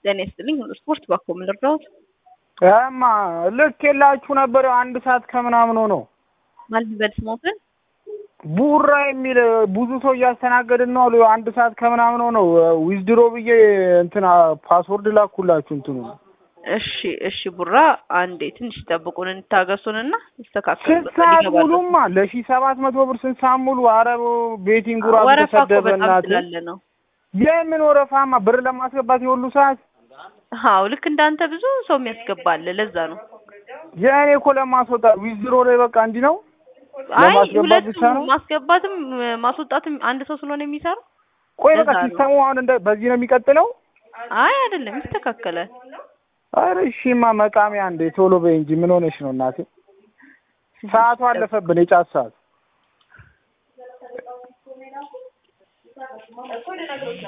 ጤና ይስጥልኝ ሁሉ ስፖርት ባኮ ምን ልርዳዎት? እማ ልክ የላችሁ ነበር አንድ ሰዓት ከምናምን ሆነው ማለት በል ስሞትን ቡራ የሚል ብዙ ሰው እያስተናገድን ነው አሉ። አንድ ሰዓት ከምናምን ሆነው ዊዝድሮ ብዬ እንትና ፓስወርድ ላኩላችሁ እንትኑ እሺ እሺ ቡራ አንዴ ትንሽ ጠብቁን እንታገሱንና ስንት ይስተካከላል ሰዓት ሙሉማ ለሺ ሰባት መቶ ብር ስንት ሰዓት ሙሉ አረብ ቤቲንግ ጉራ ወረፋ እኮ ተሰደበ በጣም እናት ስላለ ነው የምን ወረፋማ ብር ለማስገባት የሁሉ ሰዓት አዎ ልክ እንዳንተ ብዙ ሰው የሚያስገባል ለዛ ነው የእኔ እኮ ለማስወጣት ዊዝድሮ ላይ በቃ እንዲህ ነው አይ ለማስገባት ብቻ ሁለቱም ነው ማስገባትም ማስወጣትም አንድ ሰው ስለሆነ የሚሰራው ቆይ በቃ ለዛ ነው። ሲስተሙ አሁን እንደ በዚህ ነው የሚቀጥለው አይ አይደለም ይስተካከላል ኧረ እሺማ መቃሚያ እንዴ ቶሎ በይ እንጂ ምን ሆነሽ ነው እናቴ ሰዓቱ አለፈብን የጫት ሰዓት